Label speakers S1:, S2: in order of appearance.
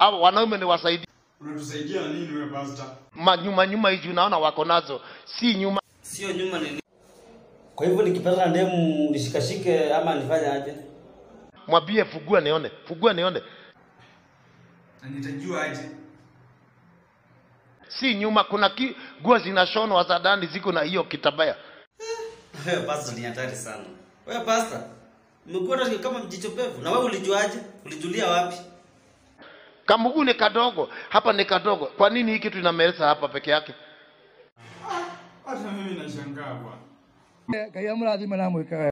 S1: Hao wanaume ni wasaidi
S2: Unatusaidia na nini wewe pastor?
S1: manyuma nyuma hizi unaona wako nazo, si nyuma.
S3: Sio nyuma ni Kwa hivyo nikipata na demu nishikashike ama nifanye aje?
S1: Mwambie fugua nione, fugua nione,
S2: Na nitajua aje?
S1: si nyuma. Kuna ki, nguo zinashonwa za ndani ziko na hiyo kitabaya.
S3: Wewe pastor ni hatari sana. Wewe pastor, umekuwa hata kama mjicho pevu. Na wewe ulijuaje? Ulijulia wapi?
S1: Kamugu ni kadogo, hapa ni kadogo. Kwa nini hii kitu inameleza hapa peke yake?
S2: Hata mimi nashangaa bwana.
S4: ngai amũrathime na mwĩke wega